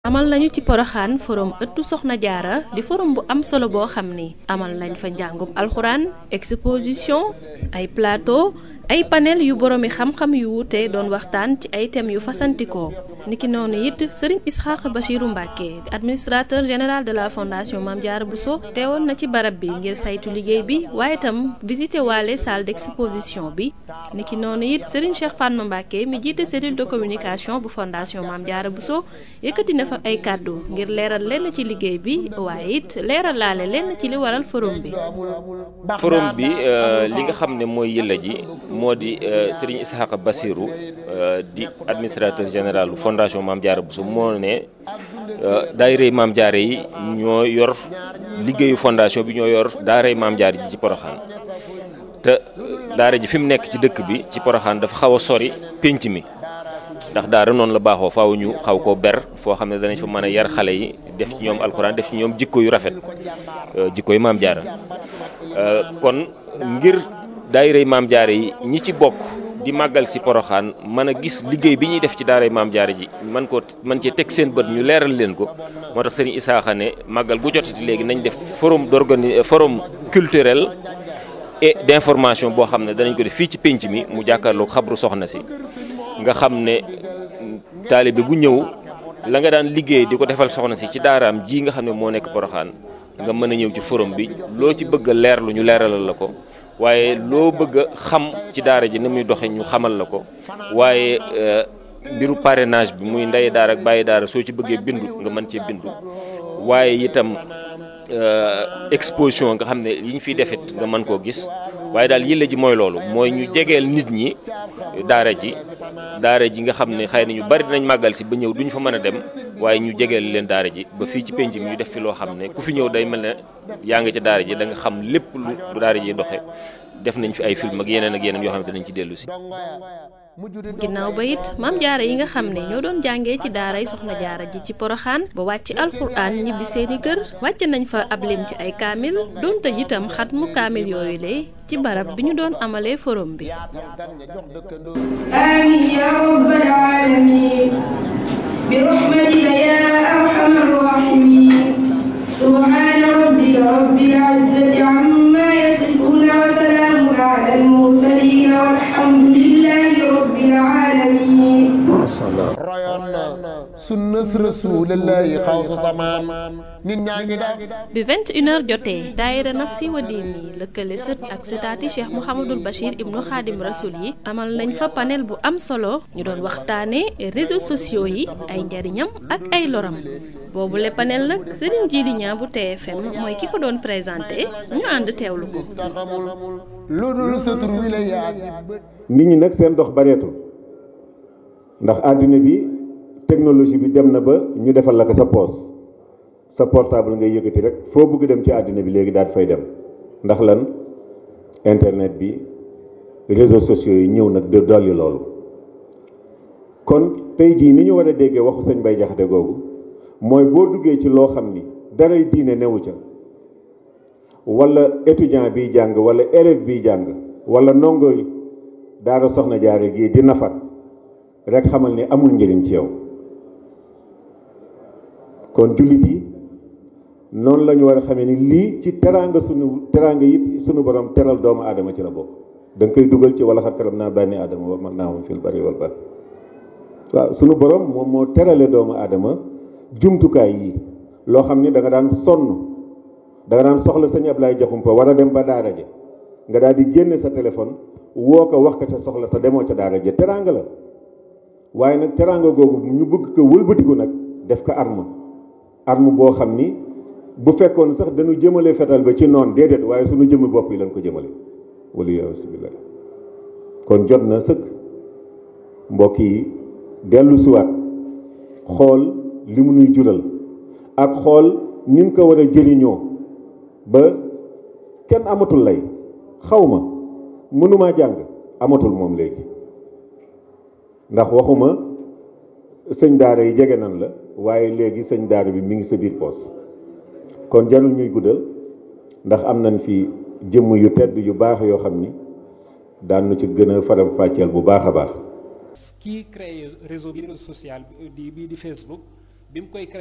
amal nañu ci poroxaan forum ëttu soxna jaara di forum bu am solo boo xam ni amal nañ fa njàngum alxuraan exposition ay plateau ay panel yu boroomi xam-xam yu wuute doon waxtaan ci ay thèmes yu fasantikoo niki noonu it sëriñ Isxaaq Bachiru Mbàkke di administrateur général de la fondation Mame Diarra Bousso teewoon na ci barab bi ngir saytu liggéey bi waaye itam visité waale salle d'exposition bi niki noonu it sëriñ Cheikh Fatma Mbàkke mi jiite cellule de communication bu fondation Mame Diarra Bousso yëkkati na fa ay kàddu ngir leeral lenn ci liggéey bi waaye it leeral laale lenn ci li waral forum bi forum bi li nga xam ne mooy yëlla ji moo di Serigne Ishaqa Bassirou di administrateur général fondation Mame Diarra Bousso moo ne daayirey Mame Diarra yi ñoo yor liggéeyu fondation bi ñoo yor daaray Mame Diarra ji ci Poroxaan te daara ji fi mu nekk ci dëkk bi ci Poroxaan dafa xaw a sori pénc mi ndax daara noonu la baaxoo faaw ñu xaw koo ber foo xam ne danañ fa mën a yar xale yi def ci ñoom alxuraan def ci ñoom jikko yu rafet jikko yu Mame Diarra kon ngir daayirey Mame Diarra yi ñi ci bokk di màggal si poroxaan mën a gis liggéey bi ñuy def ci daaray Mame Diarra ji man ko man cee teg seen bët ñu leeral leen ko moo tax sëriñ Isaaxa ne màggal gu jotati léegi nañ def forum d'organi forum culturel et d'information boo xam ne danañ ko def fii ci pénc mi mu jàkkaarloog xabru soxna si nga xam ne taalibe bu ñëw la nga daan liggéey di ko defal soxna si ci daaraam ji nga xam ne moo nekk poroxaan nga mën a ñëw ci forum bi loo ci bëgg a leerlu ñu leeralal la ko waaye loo bëgg a xam ci daara ji ni muy doxe ñu xamal la ko waaye mbiru parrainage bi muy ndey daara ak bàyyi daara soo ci bëggee bindu nga mën cee bindu waaye itam exposition nga xam ne yi ñu fiy defit nga mën koo gis waaye daal yëlla ji mooy loolu mooy ñu jegeel nit ñi daara ji daara ji nga xam ne xëy na ñu bari dinañ màggal si ba ñëw duñu fa mën a dem waaye ñu jegeel leen daara ji ba fii ci penc mi ñu def fi loo xam ne ku fi ñëw day mel ne yaa ngi ca daara ji da nga xam lépp lu daara ji doxe def nañ fi ay film ak yeneen ak yeneen yoo xam ne dinañ ci dellu si ginnaaw ba it Mame Diarra yi nga xam ne ñoo doon jàngee ci daaray soxna jaara ji ci poroxaan ba wàcc alxuraan ñibbi seeni kër wàcc nañ fa ab lim ci ay kaamil doonte itam xat mu kaamil yooyu lee ci barab bi ñu doon amalee forum bi amin ya rabbal alamin bi rahmatika ya arhamar rahimin subhana rabbika rabbil izzati amma yasifun wa salamun ala al mursalin walhamdulillahi rabbil alamin royoon na sunnas rasulillahi xawsu samaan nit ñaa ngi def bi 21h jotee daayira nafsi wa diini lëkkale sët ak sëtaati cheikh mouhamadul bachir ibnu xaadim rasul yi amal nañ fa panel bu am solo ñu doon waxtaane réseaux sociaux yi ay njariñam ak ay loram boobu le panel nag sëriñ Jili Ñaa bu TFM mooy ki ko doon présenté ñu ànd teewlu ko lu dul sa tur wi la yaag nit ñi nag seen dox bareetul ndax àddina bi technologie bi dem na ba ñu defal la ko sa poos sa portable ngay yëkkati rek foo bëgg dem ci àddina bi léegi daal fay dem ndax lan internet bi réseaux sociaux yi ñëw nag de dolli loolu kon tey jii ni ñu war a déggee waxu sëñ Bay Jaxate googu mooy boo duggee ci loo xam ni daray diine newu ca wala étudiant biy jàng wala élève biy jàng wala ndongo daara soxna jaare gii di nafar rek xamal ni amul njëriñ ci yow kon jullit yi noonu la ñu war a xamee ni lii ci teraanga sunu teraanga it sunu borom teral doomu aadama ci la bokk da nga koy dugal ci wala xat karam naa bànni aadama wa man naa moom fil bari wal bar waaw sunu borom moom moo terale doomu aadama jumtukaay yi loo xam ni da nga daan sonn da nga daan soxla sëñ Ablaye Jaxumpa war a dem ba daara ja nga daal di génne sa téléphone woo ko wax ko sa soxla te demoo ca daara ja teraanga la waaye nag teraanga googu ñu bëgg ko wëlbatiku nag def ko arme arme boo xam ni bu fekkoon sax dañu jëmale fetal ba ci noon déedéet waaye suñu jëmmi bopp yi lañ ko jëmale wala yasubillah kon jot na sëkk mbokk yi dellu siwaat xool li mu nuy jural ak xool nin ko war a jëriñoo ba kenn amatul lay xaw ma mënumaa jàng amatul moom léegi ndax waxuma sëñ daara yi jege nan la waaye léegi sëñ daara bi mi ngi sa biir poos kon jarul ñuy guddal ndax am nañ fi jëmm yu tedd yu baax yoo xam ni daan na ci gën a faram fàcceel bu baax a baax kii créé réseau bi social di bii di Facebook bi mu koy créé